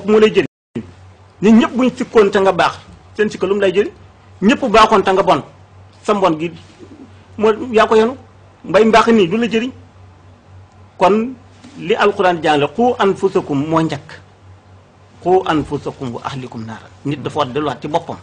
moo lay jëriñ nit ñëpp buñ sikkoon te nga baax seen sikka lu mu lay jëriñ ñëpp baaxoon te nga bon sa mbon gi moo yaa ko yenu mbay mbaax nii du la jëriñ kon li alquran jàngale xu anfusakum moo njëkk xu anfusakum wa ahlikum naara nit dafa war delluwaat ci boppam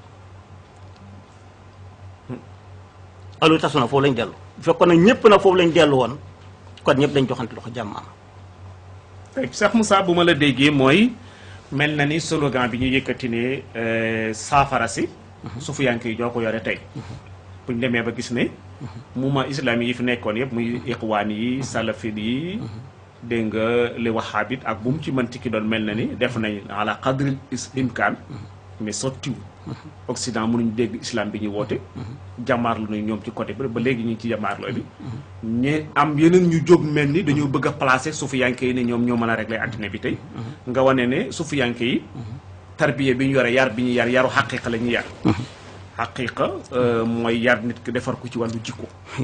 alu tasu na foofu lañ dellu bu fekkoon nag ñëpp na foofu lañ dellu woon kon ñëpp dañ joxante loxo jàmm am Cheikh Moussa bu ma la déggee mooy mel na ni slogan bi ñu yëkkati ne saafara si sufiyanke yi joo ko yore tey buñ demee ba gis ne mouvement islamique yi fi nekkoon yëpp muy iqwaan yi salafid yi dégg nga li wahabit ak bu mu ci mënti ki doon mel na ni def nañ ala qadril imkaan mais sottiwu Occident mënuñ dégg islam bi ñuy woote jàmmaarlu nañ ñoom ci côté bi ba léegi ñu ngi ci jàmmaarloo bi ñe am yeneen ñu jóg mel ni dañoo bëgg a placer sufiyanke yi ne ñoom ñoo mën a régler addina bi tey nga wane ne sufiyanke yi tarbiya bi ñu yore yar bi ñu yar yaru xaqiqa la ñuy yar xaqiqa mooy yar nit ki defar ko ci wàllu jikko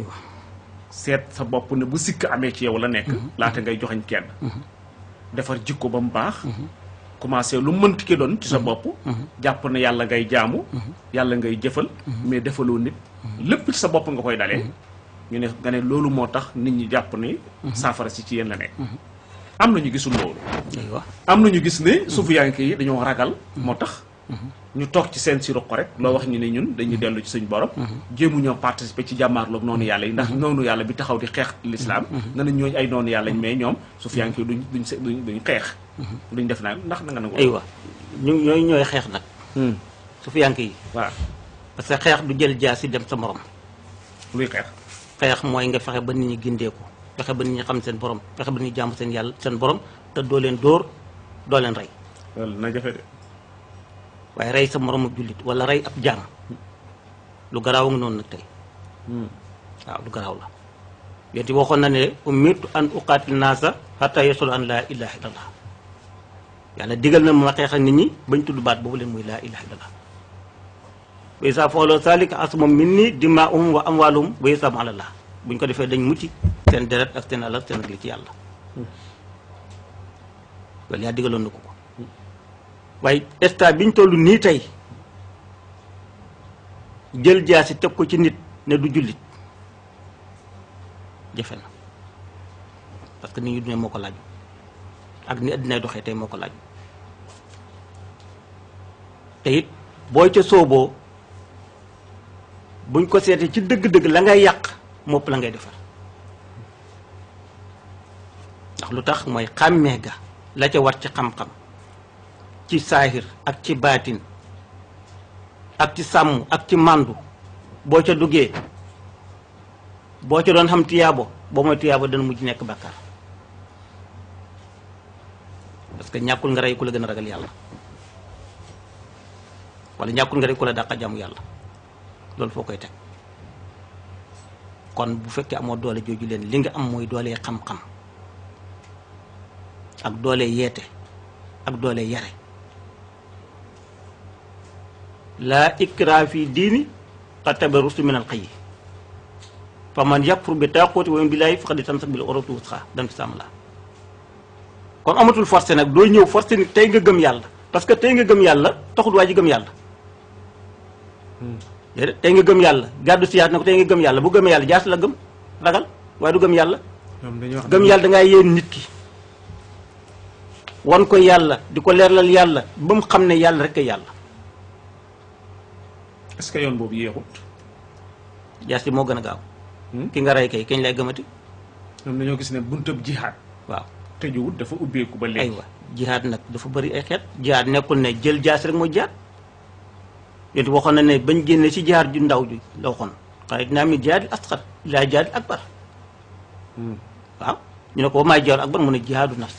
seet sa bopp ne bu sikk amee ci yow la nekk laata ngay joxañ kenn defar jikko ba mu baax commencé lu mënti ki doon ci sa bopp jàpp na yàlla ngay jaamu yàlla ngay jëfal mais defaloo nit lépp ci sa bopp nga koy dalee ñu ne nga ne loolu moo tax nit ñi jàpp ne saafara si ci yéen la nekk am na ñu gisul loolu am na ñu gis ne suufiyanke yi dañoo ragal moo tax ñu toog ci seen si ruq rek loo wax ñu ne ñun dañuy dellu ci suñ borom jéemu ñoo participer ci jàmmaarloog noonu yàlla yi ndax noonu yàlla bi taxaw di xeex l'islam na nañ ñooñu ay noonu yàlla mais ñoom suufiyanke yi duñ duñ se duñ duñ xeex duñ def naa ndax na nga nangu aywa ñu ñooy ñooy xeex nag suufiyanke yi waaw parce que xeex du jël jaasi dem sa morom luy xeex xeex mooy nga fexe ba nit ñi gindeeku fexe ba nit ñi xam seen borom fexe ba nit ñi jàmm seen yàlla seen borom te doo leen dóor doo leen rey loolu na jafe de waaye rey sa moromu jullit wala rey ab jaam lu garaaw nga noonu nag tey waaw lu garaaw la yéen waxoon na ne umirtu an uqaatil naasa hatta yasulu an laa ilaha illallah yàlla digal na ma xeex ak nit ñi bañ tudd baat boobu leen muy laa ilaha illallah wa isa fa'alu zalika asmum minni dimaa'uhum wa amwaaluhum wa hisaabuhum ala Allah buñ ko defee dañ mucc seen deret ak seen alal seen ak li ci yàlla loolu yaa digaloon na ko ko waaye état biñ toll nii tey jël jaasi teg ko ci nit ne du jullit jafe na parce que nit ñi dune moo ko laaj ak ni addinay doxee tey moo ko laaj te it booy ca sooboo buñ ko seetee ci dëgg-dëgg la ngay yàq mopp la ngay defar ndax lu tax mooy xàmmee ga la ca war ci xam-xam ci saahir ak ci baatin ak ci sàmm ak ci màndu boo ca duggee boo ca doon xam tiyaabo boo mooy tiyaabo dana mujj nekk bàkkaar parce que ñàkkul nga rey ku la gën a ragal yàlla wala ñàkkul nga rey ku la dàqa jàmm yàlla loolu foo koy teg kon bu fekkee amoo doole jooju leen li nga am mooy doole xam-xam ak doole yeete ak doole yare laa ikraa fi diini qad tabayyana rushdu min al-ghayy fa man yakfur bi taaquuti wa yu'min billaahi faqad istamsaka bil urwatil wuthqaa dan fi sàmm la kon amatul forcé nag doo ñëw forcé ni tey nga gëm yàlla parce que tey nga gëm yàlla taxul waa ji gëm yàlla déedéet tey nga gëm yàlla gàddu siyaat na ko tey nga gëm yàlla bu gëmee yàlla jaas la gëm ragal waaye du gëm yàlla gëm yàlla da ngaa yéen nit ki wan ko yàlla di ko leerlal yàlla ba mu xam ne yàlla rek a yàlla est-ce que yoon boobu yéexut jaas moo gën a gaaw ki nga rey kay kañ lay gëmati ñoom dañoo gis ne buntab jihaad waaw tëjuwut dafa ubbeeku ba léegi aywa jihaad nag dafa bëri ay xeet jihaad nekkul ne jël jaas rek mooy jihaad yonti waxoon na ne bañ génne ci jihaad ju ndaw ji la waxoon xare dinaa mi jihaad asxar laa jihaad akbar waaw ñu ne ko ba maay jihaad akbar mu ne jihaadu nafsi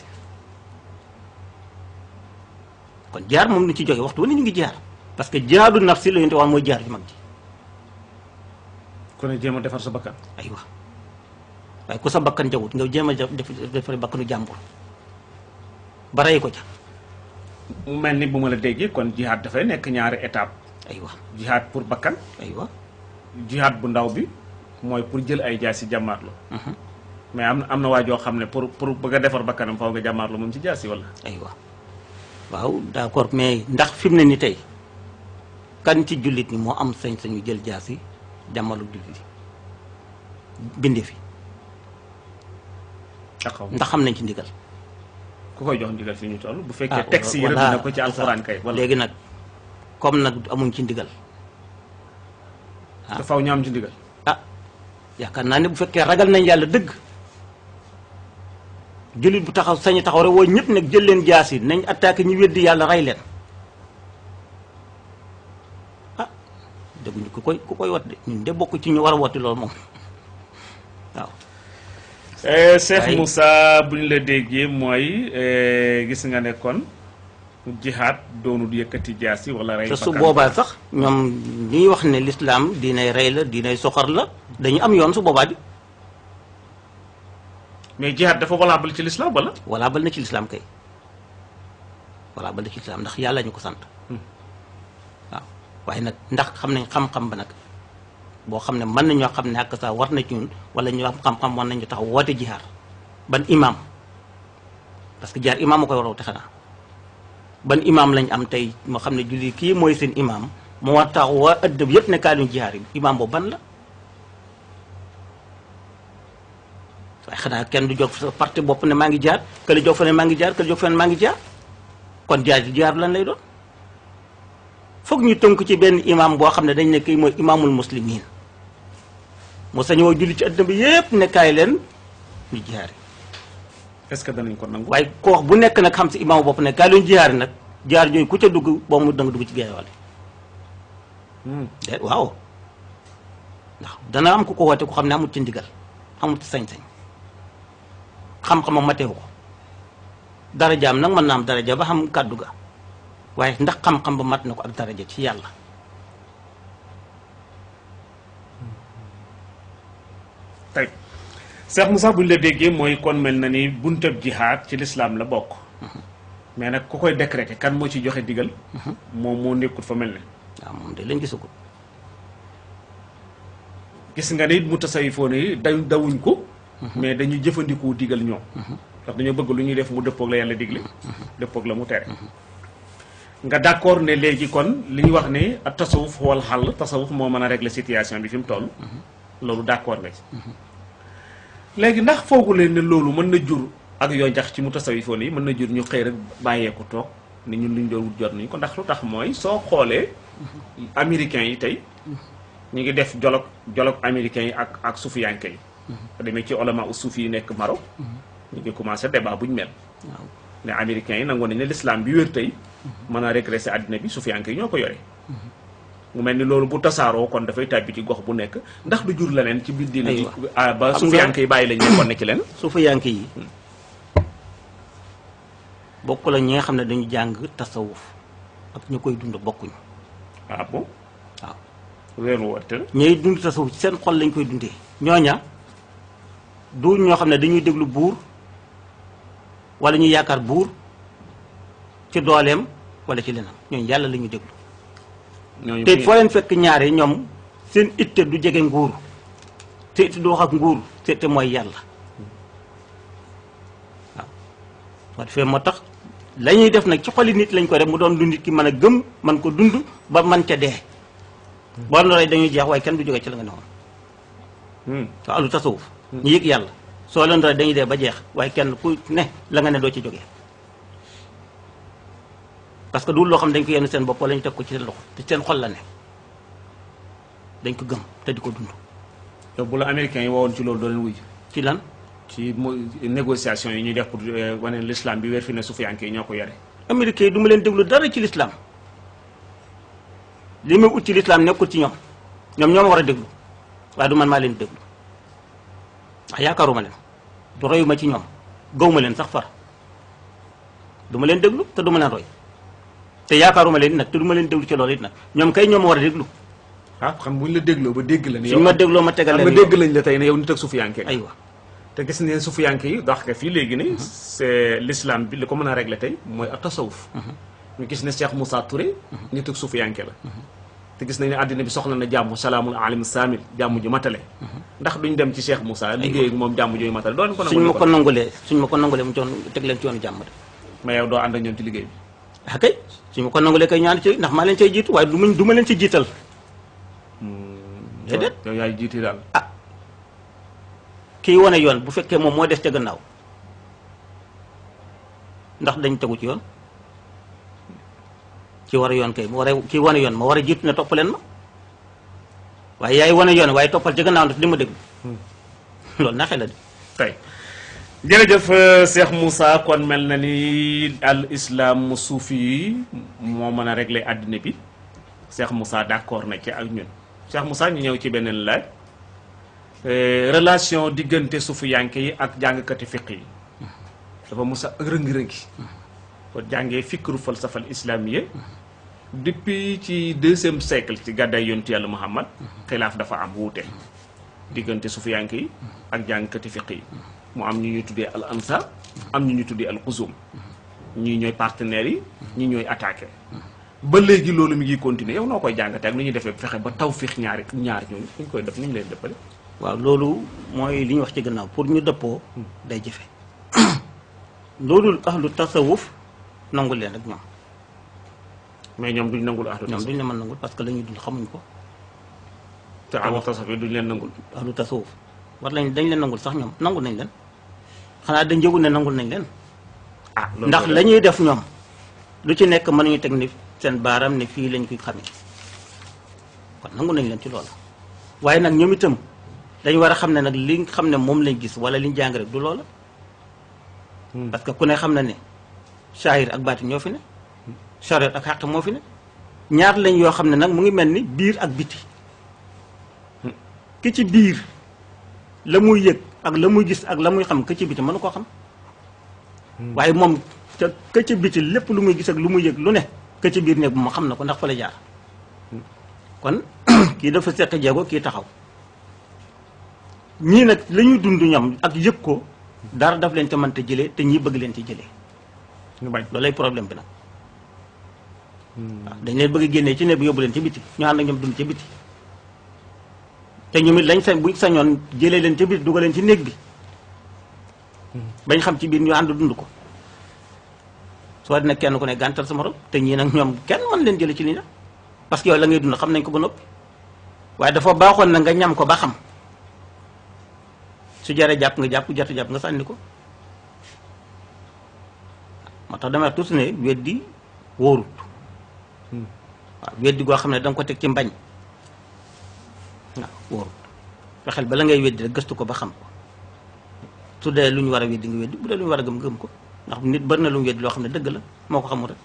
kon jihaad moom ni ci jóge waxtu wane ñu ngi jihaad parce que jihaadu nafsi la yonte wax mooy jihaad ju mag ji ku ne jéem a defar sa bakkan aywa waaye ku sa bakkan jawut nga jéem a def defare bakkanu jàmbur ba rey ko ca mu mel ni bu ma la déggee kon jihaad dafay nekk ñaari étape aywa jihaad pour bakkan aywa jihaad bu ndaw bi mooy pour jël ay jaas si jàmmaarlo mais am na am na waa joo xam ne pour pour bëgg a defar bakkanam faw nga jàmmaarlo moom ci jaas yi wala aywa waaw d'accord mais ndax fi mu ne ni tey kan ci jullit ñi moo am sañ-sañu jël jaasi jàmmalu jullit yi binde fi taxaw ndax xam nañ ci ndigal ku koy jox ndigal fi ñu toll bu ah, fekkee texte yi rëdd voilà, na ko ci alxuraan kay wala léegi nag comme nag amuñ ci ndigal te faw ñu am ci ndigal ah yaakaar naa ne bu fekkee ragal nañ yàlla dëgg jullit bu taxaw sañu taxaw rek woo ñëpp nag jël leen jaasi nañ attaqué ñi weddi yàlla rey leen ah dëgguñu ku koy ku koy wat de ñun de bokk ci ñu war a woti loolu moom waaw Eh, Cheikh Waaye- Moussa bu ñu la déggee mooy eh, gis nga ne kon jihaad doonul yëkkati jaasi wala rey te su bakkan. boobaa sax ñoom ñuy wax ne lislaam diinay rey la diinay soxor la dañu am yoon su boobaa di mais jihaad dafa valable ci l'islam wala walla bal na ci lislaam kay walla bal na ci lislaam ndax yàlla ñu ko sant waaw waaye nag ndax xam nañ xam-xam ba nag boo xam ne mën nañoo xam ne ak sa war na ci ñun wala ñu am xam-xam war nañu tax woote jihaar ban imaam parce que jihaar imaam a koy war a woote xanaa ban imaam lañ am tey moo xam ne julli kii mooy seen imaam moo war tax waa ëddëb yëpp ne kaa duñ jihaar yi imaam boobu ban la waaye xanaa kenn du jóg sa parti bopp ne maa ngi jaar kële jóg fa ne maa ngi jaar kële jóg fa ne maa ngi jaar kon jaar ji jaar lan lay doon foog ñu tënk ci benn imam boo xam ne dañ ne kii mooy imaamul muslimin mu sañoo julli ci àddina bi yépp ne kaay leen ñu jihaari est-ce que danañ ko nangu waaye ko wax bu nekk nag xam si imaamu bopp ne kaay leen jihaari nag jaar jooyu ku ca dugg boo mu danga dugg ci geewale Hmm. de waaw ndax dana am ku ko woote ku xam ne amut ci ndigal amut ci sañ-sañ xam-xamam mateewu ko darajaam nag mën naa am daraja ba xam kàddu ga waaye ndax xam-xam ba mat na ko ak daraja ci yàlla tey Cheikh Moussa bu ñu la déggee mooy kon mel na ni buntab jihaad ci l'islam la bokk mais nag ku koy décréter kan moo ci joxe digal moom moo nekkul fa mel ne waaw moom de lañ gisagul gis nga ne it mu tasawifoon yi dañ dawuñ ko mais dañuy jëfandikoo digal ñoom ndax dañoo bëgg lu ñuy def mu dëppoog la yàlla digle dëppoog la mu tere nga d'accord ne léegi kon li ñu wax ne ak tasawuf wal xàll tasawuf moo mën a régler situation bi fi mu toll loolu d'accord nga ci léegi ndax foogu leen ne loolu mën na jur ak yoo jax ci mu tasawifoon yi mën na jur ñu xëy rek bàyyee ko toog ni ñun luñ doon wut jot nañu ko ndax lu tax mooy soo xoolee américains yi tey ñu ngi def dialogue dialogue américains yi ak ak sufiyanke yi demee ci olama u suufi yi nekk Maroc ñu ngi commencé débat bu ñu mel waaw ne américains yi nangoon nañ ne l'islam bi wér tey mën a régresser àddina bi sufiyanke yi ñoo ko yore mu mel ni loolu bu tasaaroo kon dafay tàbbi ci gox bu nekk ndax du jur leneen ci biir diine ji Aywa. ah, ba Xam nga- sufiyanke yi bàyyi lañ nekkoon ne ci leen su fa yank yi bokk la ñi nga xam ne dañu jàng tasawuf ak ñu koy dund bokkuñu ah bon waaw weeru warte la ñooy dund tasawuf ci seen xol lañ koy dundee ñooña du ñoo xam ne dañuy déglu buur wala ñuy yaakaar buur ci dooleem wala ci leneen ñooñu yàlla la ñuy déglu ñooñu te foo leen fekk ñaare ñoom seen itte du jege nguur te itte du wax ak nguur te te mooy yàlla waaw moo defee moo tax la ñuy def nag ci xoli nit lañ ko def mu doon lu nit ki mën a gëm man ko dund ba man ca dee boo noree dañuy jeex waaye kenn du jóge ci la nga ne woon Hmm. waaw lu tasawuf ñu yëg yàlla soo leen doon dañuy dee ba jeex waaye kenn ku ne la nga ne doo ci jógee parce que du loo xam dañ ko yenn seen bopp wala ñu teg ko ci seen loxo te seen xol la ne dañ ko gëm te di ko dund yow bu la américains yi woowoon ci loolu doo leen wuy ci lan ci mo négociation yi ñuy def pour euh, wane ne l'islam bi wér fi ne sufiyanke yi ñoo ko yore américain yi du ma leen déglu dara ci lislaam li muy ut ci lislaam nekkul ci ñoom ñoom ñoo ma war a déglu waaye du man maa leen déglu ndax yaakaaruma leen du royuma ci ñoom gawma leen sax far du ma leen déglu te du ma leen roy te yaakaaruma leen nag te du ma leen déglu ci loolu it nag ñoom kay ñoom ma war a déglu ah xam buñ la dégloo ba dégg la ne suñ ma dégloo ma tegal xam nga leen dégg lañ la tey ne yow nit ak sufiyanke nga. aywa te gis ngeen sufiyanke yi dox nga fii léegi ne c'est l'islam bi li ko mën a régler tey mooy ak tasawuf ñu gis ne Cheikh Moussa Touré nit ak sufiyanke la te gis nañ ne àddina bi soxla na jàmm salaamul alim saamil jàmm ju matale ndax duñ dem ci Cheikh Moussa liggéey ak moom jàmm jooyu matale doo leen ko suñ ma nangu ko nangulee suñ ma ko nangulee mu joon teg leen ci yoonu jàmm de mais yow doo ànd ak ñoom ci liggéey bi ah kay su ma ko nangulee kay ñaan ci ndax maa leen cay jiitu waaye du ma du ma leen ci jiital déedéet yow yaay jiiti daal kii wane yoon bu fekkee moom moo des ca gannaaw ndax dañ tegu ci yoon ki war a yoon kay mu war a kii wane yoon ma war a jiitu ne topp leen ma waaye yaay wane yoon waaye toppal ca gannaaw ndax di ma déglu loolu naxee la di tey jërëjëf Cheikh Moussa kon mel na ni al islam suufi yi moo mën a régler àddina bi Cheikh Moussa d'accord na ci ak ñun Cheikh Moussa ñu ñëw ci beneen laaj relation diggante suufiyanke yi ak jàngkati fiq yi dafa musa rëngi-rëngi ko jàngee fikru falsafal islamiyya depuis ci deuxième siècle ci gàddaay yontu yàlla Muhammad xilaaf dafa am wuute diggante suufiyanke yi ak jàngkati fiq yi mu am ñu ñuy tuddee al ansar am ñu ñuy tuddee al xuzum ñii ñooy partenaires yi ñii ñooy attaqué ba léegi loolu mi ngi continuer yow noo koy jàngatee ak nu ñuy defee fexe ba tawfiix ñaari ñaar ñooñu ñu koy def ni ñu leen dëppale waaw loolu mooy li ñu wax ci gannaaw pour ñu dëppoo day jëfe loolu ahlu tasawuf nangul leen ak ñoom mais ñoom duñ nangul ahlu ñoom tasawuf duñ la mën nangul parce que la ñuy dund xamuñ ko te ahlu tasawuf yi duñ leen nangul ahlu tasawuf war lañ dañ leen nangul sax ñoom nangul nañ leen xanaa dañ yëgul ne nangul nañ leen ah loolu ndax la ñuy def ñoom lu ci nekk mën nañu teg ni seen baaram ne fii lañ koy xamee kon nangu nañ leen ci loolu waaye nag ñoom itam dañu war a xam ne nag li nga xam ne moom lañ gis wala liñ jàng rek du loola parce que ku ne xam na ne shahir ak baatin ñoo fi ne shariat ak xaq moo fi ne ñaar lañ yoo xam ne nag mu ngi mel ni biir ak biti ki ci biir la muy yëg ak la muy gis ak la muy xam ki ci biti mënu koo xam waaye moom ca ka ci biti lépp lu muy gis ak lu muy yëg lu ne ka ci biir néeg bu ma xam na ko ndax fa la jaar kon kii dafa seq jéego kii taxaw ñii nag la ñuy dund ñoom ak yëg ko dara daf leen ca mënta jëlee te ñii bëgg leen ci jëlee ñu bañ loolay problème bi nag waaw dañ leen bëgg a génnee ci néeg bi yóbbu leen ci biti ñu ànd ak ñoom dund ci biti te ñoom it lañ sañ buñ sañoon jëlee leen ci biti dugal leen ci néeg bi bañ xam ci biir ñu ànd dund ko soo dina kenn ku ne gàntal sa morom te ñii nag ñoom kenn mën leen jële ci li na parce que yow la ngay dund xam nañ ko ba noppi waaye dafa baaxoon na nga ñam ko ba xam su jaree jàpp nga jàpp jartu jàpp nga sànni ko moo tax damay tuuti ne weddi wóorut waaw weddi goo xam ne da nga ko teg ci mbañ waaw wóorut fexeel ba la ngay weddi rek gëstu ko ba xam ko su dee lu ñu war a weddi nga weddi bu dee lu ñu war a gëm gëm ko ndax nit bari na lu mu weddi loo xam ne dëgg la moo ko xamul rek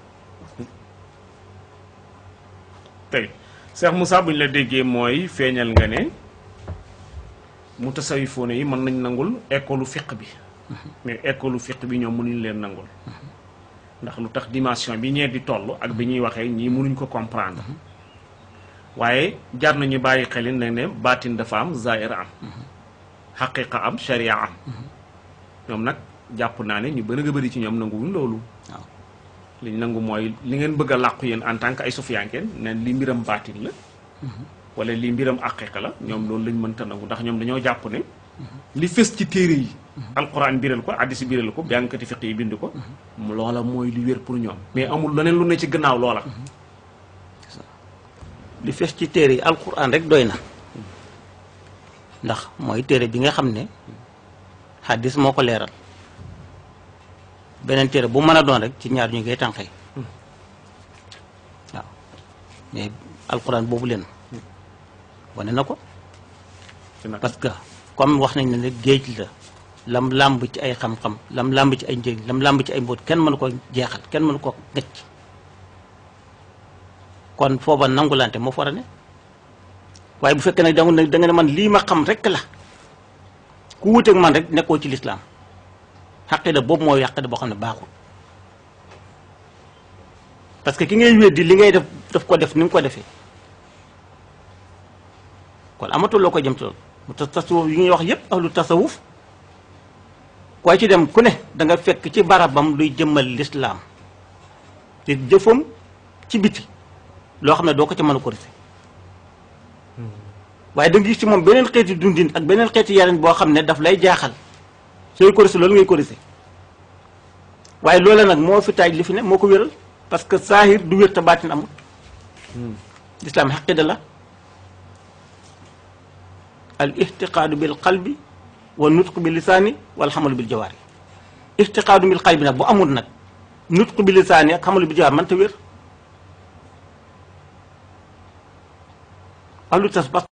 tey Cheikh Moussa bu ñu la déggee mooy feeñal nga ne mu tasawifoone yi mën nañ nangul école fiq bi mais école fiq bi ñoom mënuñ leen nangul ndax lu tax dimension bi ñee di toll ak bi ñuy waxee ñii mënuñ ko comprendre waaye jar nañu bàyyi xelin ne ne baatin dafa am zaahir am xaqiqa am sharia am ñoom nag jàpp naa ne ñu bëri a bëri ci ñoom nanguwuñ loolu waaw li ñu nangu mooy li ngeen bëgg a làqu yéen en tant que ay sufiyankeen ne li mbiram baatin la wala li mbiram aqiqa la ñoom loolu lañ mënta nangu ndax ñoom dañoo jàpp ne li fës ci téere yi alquran biral ko addisi biral ko jàngkati fiq yi bind ko loola mooy li wér pour ñoom mais amul leneen lu ne ci gannaaw loola li fees ci téere yi alquran rek doy na ndax mooy téere bi nga xam ne xaddis moo ko leeral beneen téere bu mën a doon rek ci ñaar ñu ngay tànqee waaw mais alquran boobu leen wane na ko ci nag parce que comme wax nañ ne ne géej la lam làmb ci ay xam-xam lam làmb ci ay njëriñ lam làmb ci ay mbóot kenn mënu ko jeexal kenn mënu ko ngëcc kon fooba nangulante moo fa war a ne waaye bu fekkee nag da nga da nga ne man lii ma xam rek la ku wuteeg man rek nekkoo ci lislaam xaqida boobu mooy xaqida boo xam ne baaxul parce que ki ngay weddi li ngay def daf ko def ni nga ko defee kon amatul loo ko jëm ci loolu mu tas tasawuf yi ñuy wax yépp ahlu tasawuf waaye ci dem ku ne da nga fekk ci barabam luy jëmmal lislaam te jëfam ci biti loo xam ne doo ko ca mën a corriger waaye da nga gis ci moom beneen xeeti dundin ak beneen xeeti yarin boo xam ne daf lay jaaxal sooy corriger loolu ngay corriger waaye loola nag moo fi taaj li fi ne moo ko wéral parce que saahir du wér te baatin amul lislaam xaqida la al ixtiqaadu bil qalbi wa nutqu bil lisaani wal xamalu bil jawaari ixtiqaadu bil qalbi nag bu amul nag nutqu bil lisaani ak xamalu bil jawaari man ta wér alu tas